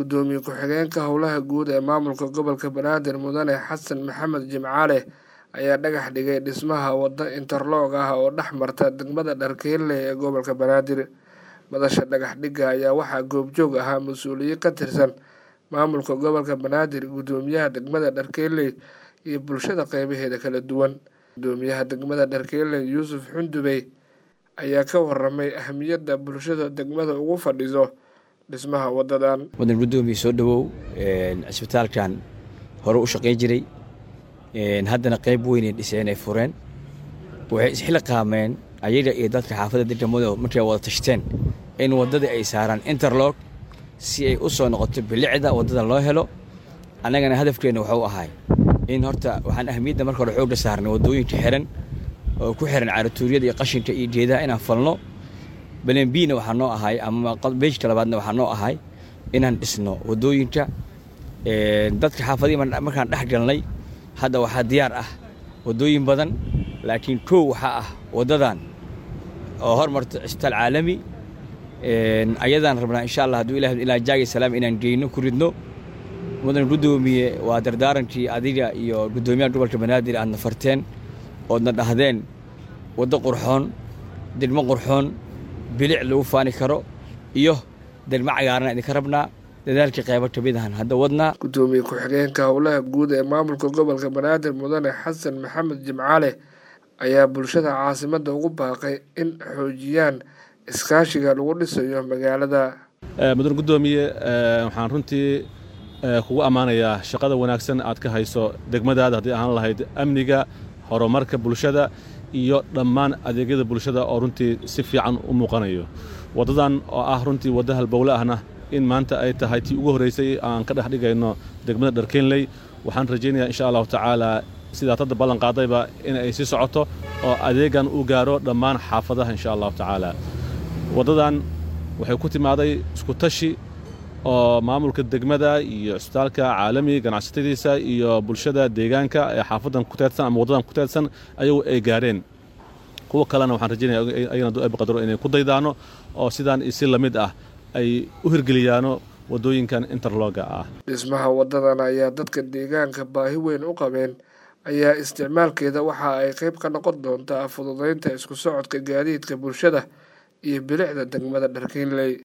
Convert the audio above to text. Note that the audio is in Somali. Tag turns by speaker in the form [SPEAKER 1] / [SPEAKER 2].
[SPEAKER 1] gudoomiye ku-xigeenka howlaha guud ee maamulka gobolka banaadir mudane xasan maxamed jimcaale ayaa dhagax dhigay dhismaha waddo interloog ah oo dhex marta degmada dharkeelle ee gobolka banaadir madasha dhagax dhigga ayaa waxaa goobjoog ahaa mas-uuliyiin ka tirsan maamulka gobolka banaadir gudoomiyaha degmada dharkeelle iyo bulshada qeybaheeda kala duwan gudoomiyaha degmada dharkeelle yuusuf xundubey ayaa ka waramay ahamiyadda bulshada degmada ugu fadhiso dhismaha wadadan
[SPEAKER 2] mudan gudoomiye soo dhowow cisbitaalkan hore u shaqayn jiray haddana qayb weynay dhiseen ay fureen waxay isxil qaameen ayaga iyo dadka xaafadda degmada markay wada tashteen in waddadii ay saaraan interlog si ay u soo noqoto bilicda waddada loo helo annagana hadafkeenna waxuu ahay in horta waxaan ahmiyadda marka hore xoogga saarnay waddooyinka xiran oo ku xiran caaratuuryada iyo qashinka iyo geedaha inaan falno balenbiina waxaa noo ahay ama beejka labaadna waxaa noo ahay inaan dhisno waddooyinka dadka xaafadihii markaan dhex galnay hadda waxaa diyaar ah waddooyin badan laakiin kow waxaa ah waddadan oo hormarta cisbitaal caalami ayadaan rabnaa insha allah hadduu ilah ilaa jaagi salaam inaan geyno ku ridno mudan guddoomiye waa dardaarankii adiga iyo guddoomiyaha gobolka banaadir aadna farteen oodna dhahdeen waddo qurxoon degmo qurxoon bilic lagu faani karo iyo degmo cagaarana idinka rabnaa dadaalkii qaybo ka mid ahan hadda wadnaa
[SPEAKER 1] gudoomiye ku-xigeenka howlaha guud ee maamulka gobolka banaadir mudane xasan maxamed jimcaale ayaa bulshada caasimadda ugu baaqay in xoojiyaan iskaashiga lagu dhisayo magaalada
[SPEAKER 3] mudan guddoomiye waxaan runtii kugu ammaanayaa shaqada wanaagsan aad ka hayso degmadaada haddii ahaan lahayd amniga horumarka bulshada iyo dhammaan adeegyada bulshada oo runtii si fiican u muuqanayo waddadan oo ah runtii wadda halbowle ahna in maanta ay tahay tii ugu horraysay aan ka dhex dhigayno degmada dharkeenley waxaan rajaynayaa insha allahu tacaalaa sidaad hadda ballanqaadayba in ay sii socoto oo adeegan uu gaaro dhammaan xaafadaha insha allahu tacaala waddadan waxay ku timaaday isku tashi oo maamulka degmada iyo cisbitaalka caalami ganacsatadiisa iyo bulshada deegaanka ee xaafadan ku teedsan ama waddadan ku teedsan ayagu ay gaareen kuwa kalena waxaan rajaynaya ayagana du ayba qadaro inay ku daydaano oo sidaan si la mid ah ay u hirgeliyaano waddooyinkan interloga ah
[SPEAKER 1] dhismaha waddadan ayaa dadka deegaanka baahi weyn u qabeen ayaa isticmaalkeeda waxa ay qayb ka noqon doontaa fududaynta isku socodka gaadiidka bulshada iyo bilicda degmada dharkiinley